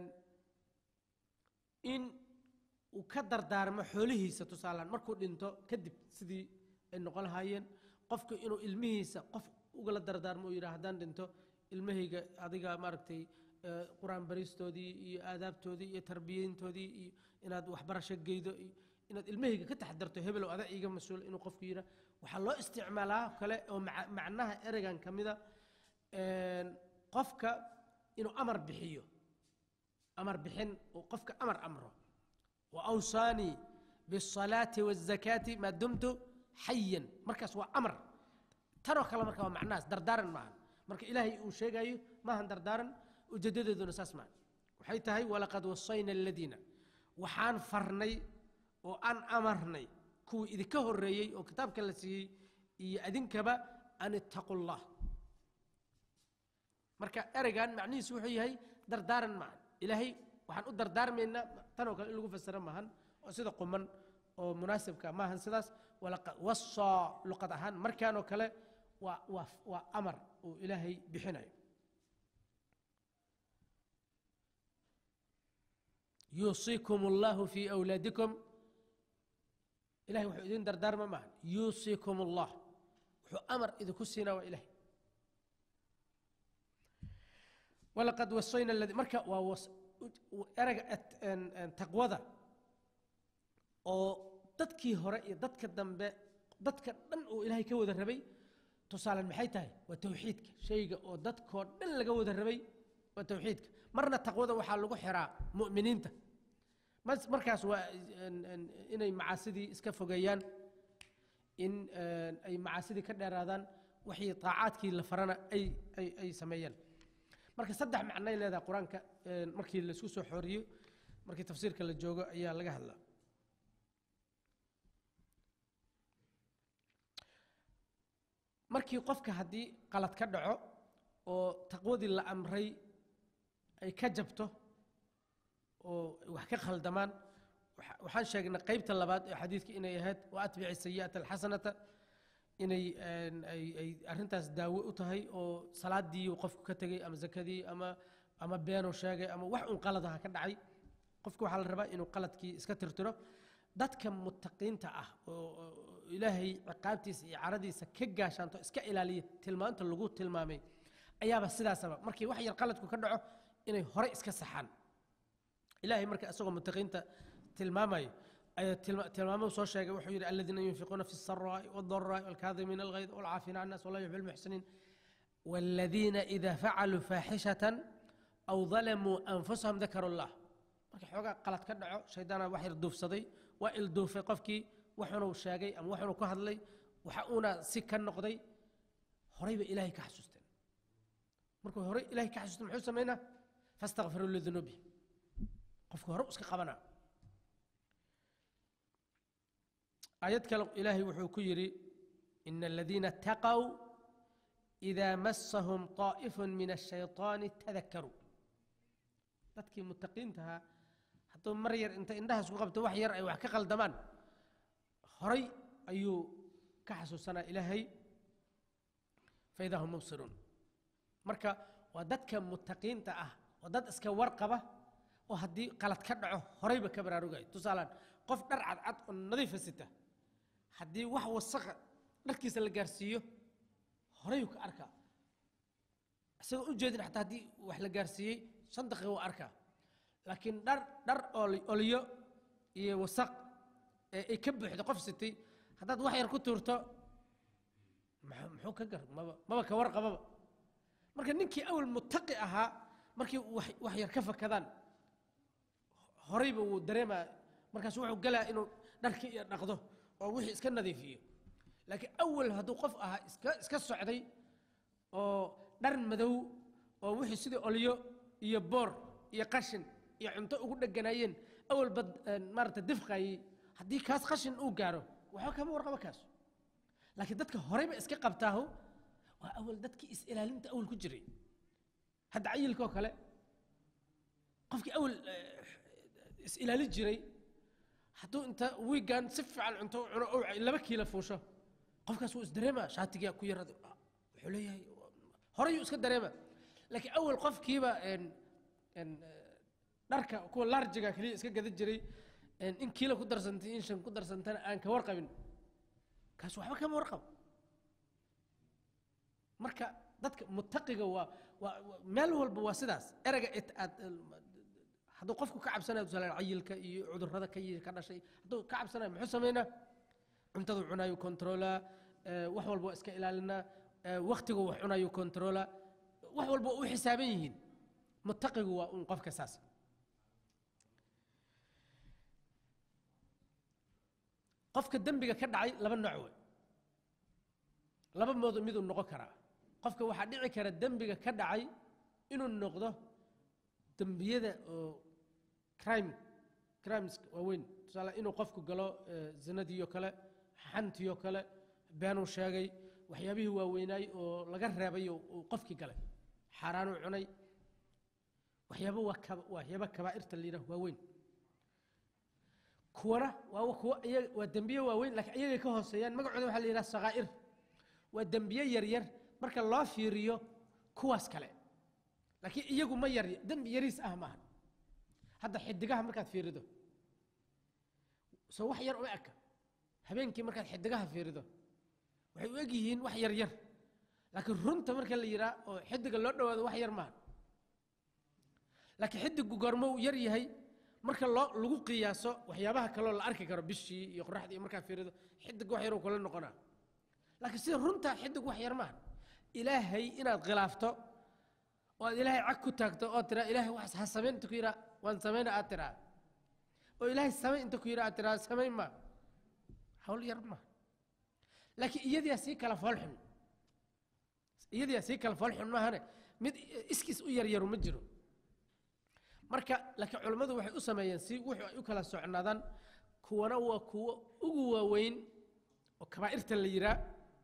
in uu ka dardaarmo xoolihiisa tusaalehaan markuu dhinto kadib sidii ay noqon lahaayeen qofku inuu ilmihiisa qof ugala dardaarmo uu yidhaha haddaan dhinto ilmahayga adiga maaragtay eh, qur-aan baristoodii iyo aadaabtoodii iyo tarbiyeyntoodii iyo inaad waxbarasho geydo iyo inaad ilmahayga ka taxadarto hebelow adaa iiga mas-uul inuu qofku yidhaha waxaa loo isticmaalaa kale oo maca- macnaha ereygan ka mida een, qofka inuu amar bixiyo amar bixin uu qofka amar amro وأوصاني بالصلاة والزكاة ما دمت حيا مركز وأمر ترى كلام مركز مع دردارا معا مركز إلهي وشيء ما هن دردارا وجدد دون أساس معا وحيتها ولقد وصينا الذين وحان فرني وأن أمرني كو إذا كهر ريي وكتاب كالسي يأذن كبا أن اتقوا الله marka ereygan macnihiisu wuxuu yahay dardaaran maahan ilaahay waxaan u dardaarmaynaa tanoo kale in lagu fasira maahan oo sida quman oo munaasibka maahan sidaas walaqa- wasaa luqad ahaan markaanoo kale waa waa waa amar uu ilaahay bixinayo yuusiikum allahu fii awlaadikum ilahay wuxuu idin dardaarma maahan yuusiikum allah wuxuu amar idinku siinaa waa ilahay ولقد وصينا الذي مركا ووص erayga at- een- een taqwada oo dadkii hore iyo dadka dambe dadka dhan uu ilaahay ka wada rabay tusaalan maxay tahay waa tawxiidka shayga oo dadkoo dhan laga wada rabay waa tawxiidka marna taqwada waxaa lagu xiraa mu'miniinta mas- markaas waa een- een inay macaasidii iska fogeeyaan in een, ay macaasidii ka dheeraadaan wixii taacaadkii la farana ay ay ay sameeyaan marka saddex macnay leedahay qur-aanka een, markii laisku soo xooriyo markii tafsiirka la joogo ayaa laga hadlaa markii qofka haddii qalad ka dhaco oo taqwadii la amray ay ka jabto oo wax ka khaldamaan waxa- waxaan sheegnay qaybta labaad ee xadiidka inay ahayd wa atbici sayi'ata alxasanata inay een, ay ay arrintaas daawo u tahay oo salaadii uu qofku ka tegey ama zakadii ama ama beenuu sheegay ama wax un qaladaha ka dhacay qofku waxaa la rabaa inuu qaladkii iska tirtiro dadka muttaqiinta ah oo oo ilaahay ciqaabtiisa iyo caradiisa ka gaashaanto iska ilaaliya tilmaanta lagu tilmaamay ayaaba sidaasaba markii wax yar qaladku ka dhaco inay hore iska saxaan ilaahay marka isagoo muttaqiinta tilmaamayo ayaa tilma- tilmaamo soo sheegay wuxuu yidhi aladiina yunfiquuna fi الsaraa'i wاldaraa'i wاlkaadimiina alghayd wاlcaafina can الnas walaa yuxib اlmuxsiniin والذين إذا فعلوا فاحشة أو ظلموا أنفسهم ذكروا الله markii xoogaa qalad ka dhaco shaydaana wax yar duufsaday waa ilduufay qofkii waxunuu sheegay ama waxunuu ka hadlay waxa uuna si ka noqday horayba ilaahay ka xasuusteen markuu horey ilaahay ka xasuusteen muxuu samaynaa fastakfiruu lidunuubihim qofku hore u iska qabanaa aayad kale ilaahay wuxuu ku yidhi ina aladiina taqow إذا مسهم طائف من الشيطان تذكروا dadkii mutaqiintahaa hadduu mar yar inta indhahaas ku qabto wax yar ay wax ka qaldamaan horay ayuu ka xasuusanaa ilaahay faidaa hum mubsiruun marka waa dadka mutaqiinta ah oo dad iska warqaba oo haddii qalad ka dhaco horayba ka baraarugayo tusaalaan qof dhar cadcad oo nadiifa sita haddii wax wasaqa dharkiisa la gaarsiiyo horayuu ka arkaa isagoo u jeedin xataa haddii wax la gaarsiiyey shan daqiiqa waa arkaa laakiin dhar dhar oli- oliyo iyo wasaq ee ay ka buuxdo qof sitay haddaad wax yar ku tuurto maxuu muxuu ka gar maba maba ka warqababa marka ninkii awal mutaqi ahaa markii wax wax yar ka fakadaan horayba wuu dareemaa markaas wuxuu galaa inuu dharkii iyo dhaqdo oo wixii iska nadiifiyo laakiin awal hadduu qof ahaa iska iska socday oo dhar madow oo wixii sidii olyo iyo boor iyo qashin iyo cunto ugu dheganaayeen awalba maarata difqayay haddii kaas qashin uu gaaro waxba kama warqabo kaas laakiin dadka horeyba iska qabtaahu waa awal dadkii is-ilaalinta awal ku jiray hadda cayilkoo kale qofkii awal eh, is-ilaalin jiray hadduu inta wiigan si fiican cunto u cuno oo laba kiila fuusho qofkaas wuu isdareemaa shaatigaa ku yarada wuxuu leeyahay horeyuu iska dareema laakiin awal qofkiiba een een dharka kuwa larjiga keliya iska gadan jiray een in kiilo ku darsantay in shan ku darsantana aan ka warqabin kaas waxba kama warqabo marka dadka mutaqiga waa waa waa- meel walba waa sidaas ereyga it aad hadduu qofku ka cabsanayo tusaale cayilka iyo cudurrada ka yi- ka dhashay hadduu ka cabsanayo muxuu sameynaa cuntadu cunayo controlaa eh, wax walba waa iska ilaalinaa eh, wakhtigu wax cunayo controlaa wax walba waa u xisaaban yihiin mutaqigu waa un qofka saas qofka dembiga ka dhacay laba nooc wey laba moodo miduu noqon karaa qofka waxaa dhici kara dembiga ka dhacay inuu noqdo dembiyada oo crime crimes waaweyn tusaale inuu qofku galo eh, zinadiioo kale xantiioo kale beenuu sheegay waxyaabihii waaweynaay oo laga reebay oo uu qofkii galay xaaraanuu cunay waxyaabo waa kaba- waxyaaba kabaa'irta la yidhaah waaweyn kuwana waa kuwa iyaga waa dembiye waaweyn laakiin iyagay ka hooseeyaan magacooda waxaa la yidhaha sakaa'ir waa dembiye yaryar marka loo fiiriyo kuwaas kale laakiin iyagu ma yar dembi yariis ah maaha hadda xidigaha markaad fiirido soo wax yar uma eka habeenkii markaad xidigaha fiirido waxay u eg yihiin wax yar yar laakiin runta marka la yidhaha oo xidiga loo dhowaado wax yar maaha laakiin xidigu goormo uu yar yahay marka loo lagu qiyaaso waxyaabaha kaloo la arki karo bishii iyo qoraxdii iyo markaad fiirido xidig wax yaruu kula noqonaa laakiin sida runtaa xidig wax yar maaha ilaahay inaad khilaafto oo aad ilaahay cag ku taagto oo tiraa ilaahay wax ha samayn inta ku yidhaa waan samayna aad tiraa oo ilaahay samay inta ku yidhaa aad tiraa samayn maa hawl yar maaha laakiin iyadiyaa sii kala foolxun iyadiyaa sii kala foolxun maahane mid iskiis u yaryaru ma jiro marka laakiin culammadu waxay u sameeyeen si wuxuu ay u kala socnaadaan kuwana waa kuwo ugu waaweyn oo kabaa'irta la yihaa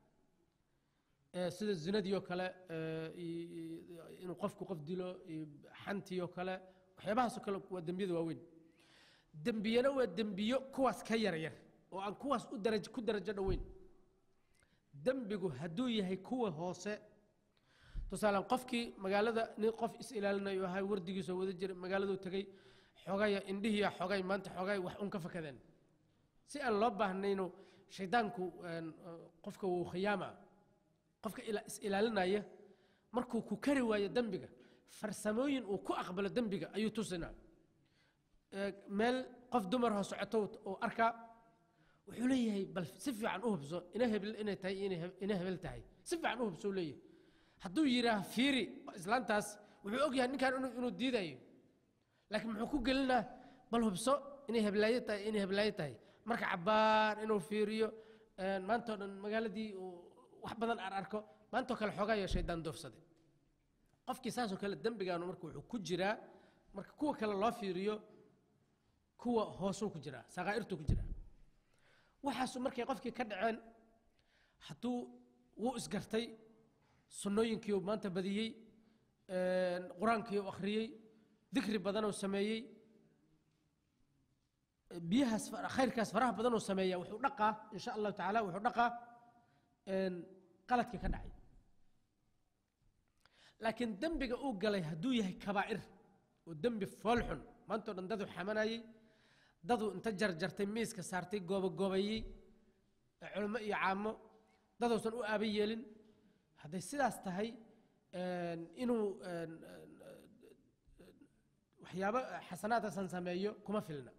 sida zinadii oo kale eh, i- i- inuu qofku qof dilo iyo xantii oo kale waxyaabahaasoo kale waa dembiyada waaweyn dembiyana waa dembiyo kuwaas ka yaryar oo aan kuwaas u daraj ku darajo dhoweyn dembigu hadduu yahay kuwa hoose tusaalan qofkii magaalada nin qof is ilaalinayo ahay wardigiisoo wada jira magaaladuu tegey xogaya indhihiya xogay maanta xogay wax un ka fakadeen si aan loo baahnayno shaydaanku een, eh, qofka wuu khiyaama qofka ila- is ilaalinaya markuu ku kari waayo dembiga farsamooyin uu ku aqbalo dembiga ayuu tusinaa Eh, meel qof dumar hoo socoto uu arkaa wuxuu leeyahay bal si fiican u hubso ina hebel inay tahay iyo inay heb- ina hebel tahay si fiican u hubso uu leeyahay hadduu yidhaah fiiri islaantaas wuxuu og yahay ninkan inuu inuu diidayo laakiin muxuu ku gelinaa bal hubso inay heblaayo tahay inay heblaayo tahay marka cabbaan inuu fiiriyo een, maantao dhan magaaladii uu wax badan ar arko maantoo kale xoogayo shaydaan doofsaday qofkii saasoo kale dembigaanu marka wuxuu ku jiraa marka kuwa kale loo fiiriyo kuwa hoosuu ku jiraa sakaa'irtuu ku jiraa waxaasu markay qofkii ka dhaceen hadduu wuu isgartay sunnooyinkii uu maanta badiyey een, qur-aankii uu akhriyey dikri badan uu sameeyey biyahaas fara- khayrkaas faraha badan uu sameeyaa wuxuu dhaqaa insha allahu tacaala wuxuu dhaqaa een, qaladkii ka dhacay laakiin dembiga uu galay hadduu yahay kabaa'ir oo dembi foolxun maantao dhan daduu xamanayey daduu inta jarjartay miiska saartay goobagoobayey ee culimo iyo caamo daduusan u aaba yeelin hadday sidaas tahay een, inuu een, een, waxyaabo xasanaadkasan sameeyo kuma filna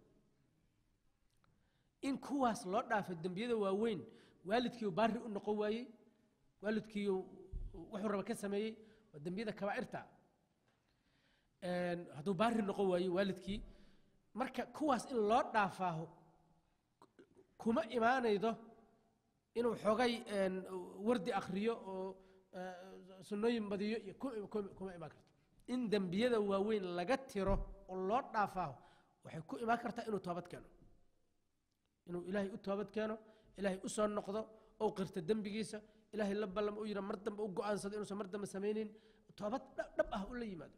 in kuwaas loo dhaafo dembiyada waaweyn waalidkii uu baari u noqon waayey waalidkii uu wuxuu raba ka sameeyey waa dembiyada kabaa'irta Een, hadduu baari noqon waayo waalidkii marka kuwaas in loo dhaafaaho kuma imaanaydo inuu xogay een, wardi akhriyo oo eh, sunnooyin badiyo iyo ku- ku- kuma imaan karto in dembiyada waaweyn laga tiro oo loo dhaafaaho waxay ku imaan kartaa inuu toobad keeno inuu ilaahay u toobad keeno ilaahay u soo noqdo ou qirto dembigiisa ilaahay la ballamo u yidha mar dambe u go'aansado inuusan mar dambe samaynin toobad dhab dhab ah u la yimaado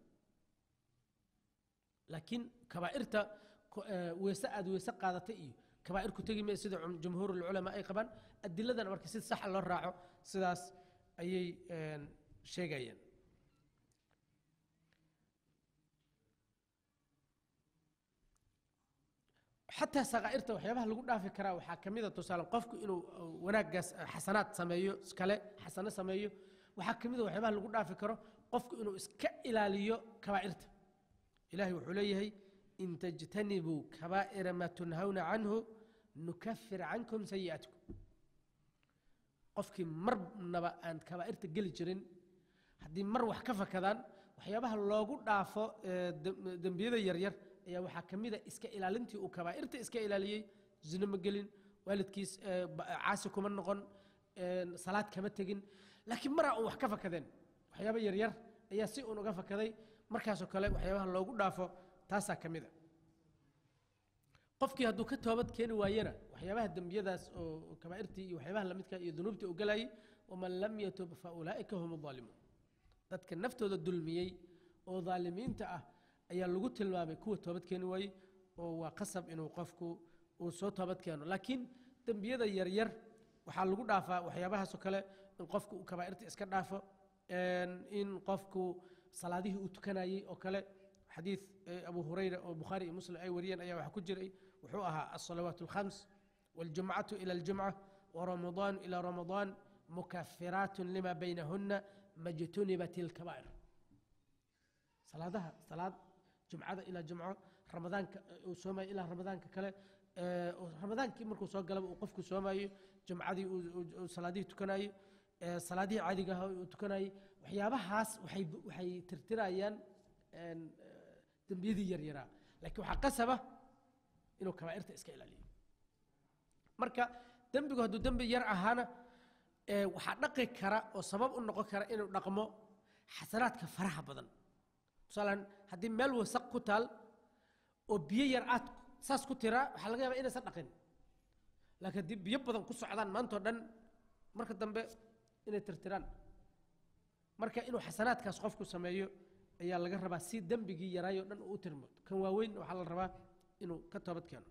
laakiin kabaa'irta ko- eh, weese aad weese qaadatay iyo kabaa'ir ku tegi maya sida cum- jumhuurulculamaa ay qabaan adiladana marka si saxa loo raaco sidaas ayay een, sheegayaan xataa sakaa'irta waxyaabaha lagu dhaafi karaa waxaa ka mid a tusaale qofku inuu uh, wanaaggaas uh, xasanaad sameeyo iskale xasano sameeyo waxaa ka mid a waxyaabaha lagu dhaafi karo qofku inuu iska ilaaliyo kabaa'irta ilahay wuxuu leeyahay in tajtanibuu kabaa'ira maa tunhawna canhu nukafir cankum sayi'aatikum qofkii marnaba aan kabaa'irta geli jirin haddii mar wax ka fakadaan waxyaabaha loogu dhaafo ee dem- dembiyada yaryar ayaa waxaa ka mid a iska ilaalintii uu kabaa'irta iska ilaaliyey zino ma gelin waalidkiis ee, ba- caasi kuma noqon een, salaad kama tegin laakiin maraa uun wax ka fakadeen waxyaaba yaryar ayaa si uun uga fakaday markaasoo kale waxyaabaha loogu dhaafo taasaa ka mid a qofkii hadduu ka toobad keeni waayena waxyaabaha dembiyadaas oo oo kabaa'irtii iyo waxyaabaha lamidka iyo dunuubtii u galayay waman lam yatub fa ulaa'ika hum aalimuun dadka naftooda dulmiyey oo daalimiinta ah ayaa lagu tilmaamay kuwa toobad keeni waayey oo waa qasab inuu qofku uu soo toobad keeno laakiin dembiyada yaryar waxaa lagu dhaafaa waxyaabahaasoo kale in qofku uu kabaa'irta iska dhaafo een, in qofku salaadihii uu tukanayey oo kale xadiid eh, abu hurayra oo bukhaari iyo muslim ay wariyeen ayaa waxaa ku jiray wuxuu ahaa alsalawaat alkhams waljumcatu ila aljumca waramadaan ila ramadaan mukafiraat lima baynahuna majtunibat ilkabaa'ir salaadaha salaad jumcada ilaa jumco ramadaanka eh, uu soomayo ilaa ramadaanka kale eh, oo ramadaankii markuu soo galaba uu qofku soomayo jumcadii uu- uu uu salaadihii tukanayo eh, salaadihii caadiga ahaa uu tukanayay waxyaabahaas waxay waxay tirtirayaan een, eh, dembiyadii yaryaraa laakiin waxaa qasaba inuu kabaa'irta iska ilaaliyo marka dembigu hadduu dembi yar ahaana ee waxaa dhaqi kara oo sabab u noqon kara inuu dhaqmo xasanaadka faraha badan tusaalean haddii meel wasaq ku taal oo biyo yar aad saas ku tiraa waxaa laga yaabaa inaysan dhaqin laakiin haddii biyo badan ku socdaan maantao dhan marka dambe inay tirtiraan marka inuu xasanaadkaas qofku sameeyo ayaa laga rabaa si dembigii yaraayoo dhan uu u tirmo kan waaweyn waxaa la rabaa inuu ka toobad keeno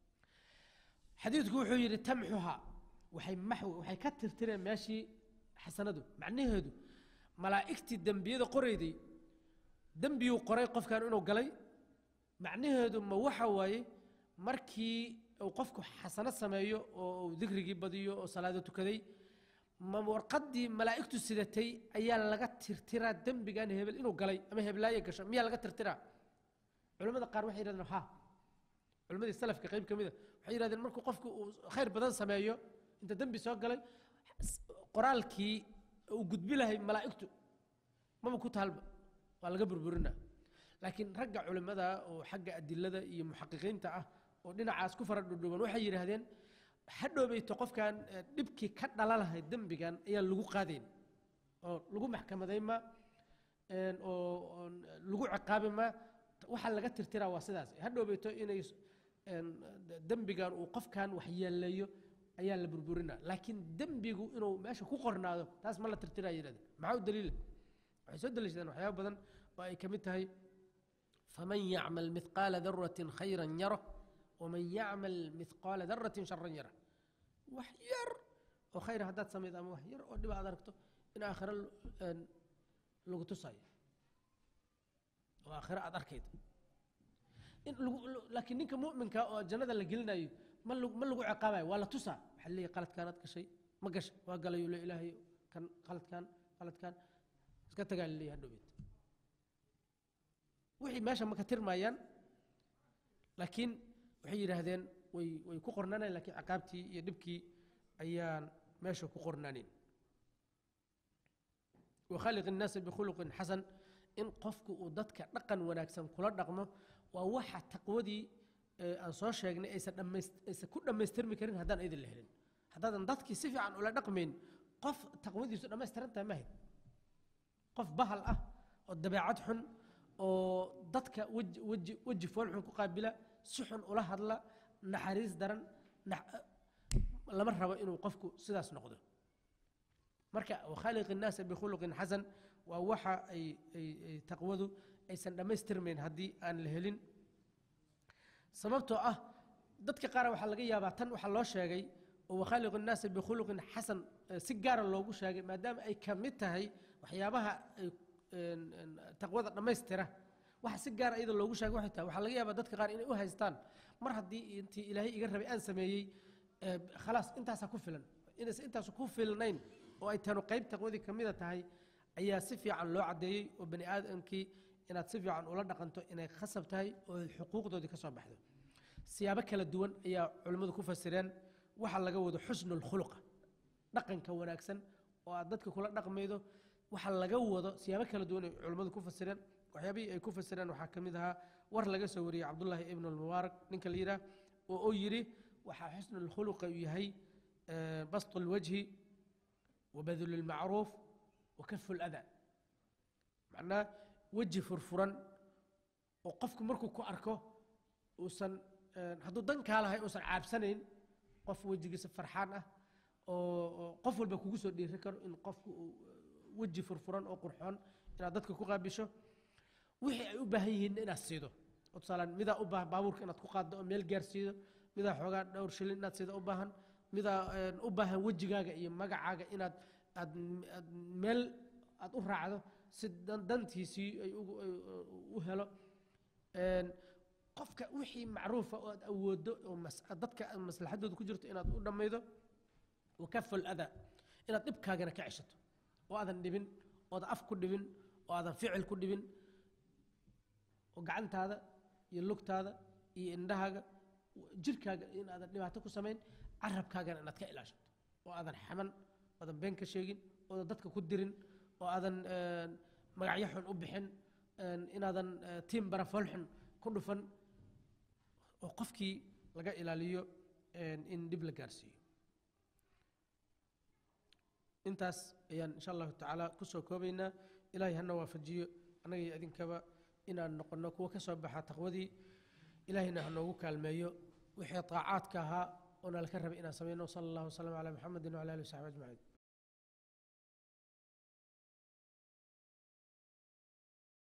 xadiidku wuxuu yidhi tamxuha waxay maxwi waxay ka tirtireen meeshii xasanadu macnaheedu malaa'igtii dembiyada qorayday dembiyuu qoray qofkan inuu galay macnaheedu ma waxa waaye markii uu qofku xasano sameeyo oo uu dikrigii badiyo oo salaado tukaday ma warqaddii malaa'igtu sidatay ayaa laga tirtiraa dembigan hebel inuu galay ama heblaaye gasho miyaa laga tirtiraa culimmada qaar waxay yidhahdeen ha culimmadii salafka qayb ka mid a waxay yidhahdeen markuu qofku uu khayr badan sameeyo inta dembi soo galay qoraalkii uu gudbi lahay malaa'igtu maba ku taalba waa laga burburinaa laakiin ragga culimmada oo xagga adilada iyo muxaqiqiinta ah oo dhinacaas ku fara dhudhuban waxay yidhaahdeen ha dhoobayto qofkan eh, dhibkii ka dhala lahay dembigan ayaa lagu qaadayn oo lagu maxkamadayn ma een, oo oon lagu ciqaabi ma waxaa laga tirtiraa waa sidaas ha dhoobayto inay een, dembigan uu qofkan waxyeeleeyo ayaa la burburinaa laakiin dembigu inuu meesha ku qornaado taas ma la tirtiraa yidhahdeen maxaa u daliila waxay soo daliishadeen waxyaaba badan oo ay ka mid tahay faman yacmal mithqaala daratin khayran yaro waman yacmal mithqaala daratin sharan yara wax yar oo khayra haddaad samaydo ama wax yar oo dhiba aad aragto in aakhiro een, lagu tusayo oo aakhiro aad arkaydo in lagu laakiin ninka mu'minka oo jannada la gelinayo ma lagu ma lagu ciqaabayo waa la tusaa waxaa leeyahay qaladkaanaad gashay ma gashay waa galayo le ilaahay kan qaladkan qaladkan iska tagaa laleeyahay hadhowbeed wixii meesha ma ka tirmayaan laakiin waxay yidhaahdeen way way ku qornaaneen laakiin ciqaabtii iyo dhibkii ayaan meesha ku qornaanin wakhaaliq innaasa bikhuluqin xasan in qofku uu dadka dhaqan wanaagsan kula dhaqmo waa waxa taqwadii ee aan soo sheegnay aysan dhammays aysan ku dhammaystirmi karin haddaan idin la helin haddaadan dadkii si fiican ula dhaqmayn qof taqwadiisu dhammaystiran tahay mahid qof bahal ah oo dabeecad xun oo dadka weji weji weji fool xun ku qaabila si xun ula hadla naxariis daran nax- lama rabo inuu qofku sidaas noqdo marka wakhaaliq innaasa bikhuluqin xasan waa waxa ay ay ay taqwadu aysan dhammaystirmayn haddii aan la helin sababtoo ah dadka qaar waxaa laga yaabaa tan waxaa loo sheegay oo wakhaaliqu innaasa bikhuluqin xasan eh, si gaara loogu sheegay maadaama ay ka mid tahay waxyaabaha ay een, een, taqwada dhammaystira waxa si gaara iyada loogu sheegay waxay tahay waxaa laga yaabaa dadka qaar inay u haystaan mar haddii intii ilaahay iga rabay aan sameeyey eh, khalaas intaasaa ku filan inaysan intaasu ku filnayn oo ay tanu qayb taqwadii ka mida tahay ayaa si fiican loo caddeeyey oo bani aadamkii inaad si fiican ula dhaqanto inay khasab tahay oo xuquuqdoodii ka soo baxdo siyaabo kala duwan ayaa culimmadu ku fasireen waxa laga wado xusnulkhuluqa dhaqanka wanaagsan oo aad dadka kula dhaqmaydo waxa laga wado siyaabo kala duwan ay culimmadu ku fasireen waxyaabihii ay ku fasireen waxaa ka mid ahaa war laga soo wariyey cabdullaahi ibnu almubaarak ninka la yidhaah oo uu yidhi waxaa xusnulkhuluqa uu yahay bastu lwajhi وبذل المعروف وكف الأذى معناه وجه فرفرا وقفك مركو كو أركو وسن هدو دن كالها وسن عابسنين قف وجه فرحان أه قف والبا كوكو سو ديري كرو إن قف وجه فرفرا أو قرحان إن ددك كو قابشو وحي أي أباهيهن إن أسيدو وتصالا ميدا أباه بابورك إن تكو قاد ميل جارسيدو ميدا حوغا دور شلين إن تسيدو أباهن midaa u baahan wejigaaga iyo magacaaga inaad aad aad meel aad u raacdo si dantiisii ay u helo qofka wixii macruufa oo aad awoodo oo dadka maslaxadooda ku jirto inaad u dhammaydo wakaful adaa inaad dhibkaagana ka ceshato oo aadan dhibin oodan af ku dhibin oo aadan ficil ku dhibin oo gacantaada iyo lugtaada iyo indhahaaga jirkaaga in aadan dhibaato ku samayn carabkaagana inaad ka ilaashato oo aadan xaman oodan been ka sheegin oodan dadka ku dirin oo aadan magacyo xun u bixin inaadan tiim barafol xun ku dhufan oo qofkii laga ilaaliyo in dhib la gaarsiiyo intaas ayaan insha allahu tacaala kusoo koobaynaa ilaahay hana waafajiyo annaga iyo idinkaba inaan noqonno kuwa ka soo baxa taqwadii ilaahayna ha noogu kaalmeeyo wixii طaacaadka ahaa oo nalka rabay inaan samayno sala allahu wasalam calaa muxamedin wcala alihi wasaxbi ajmaciin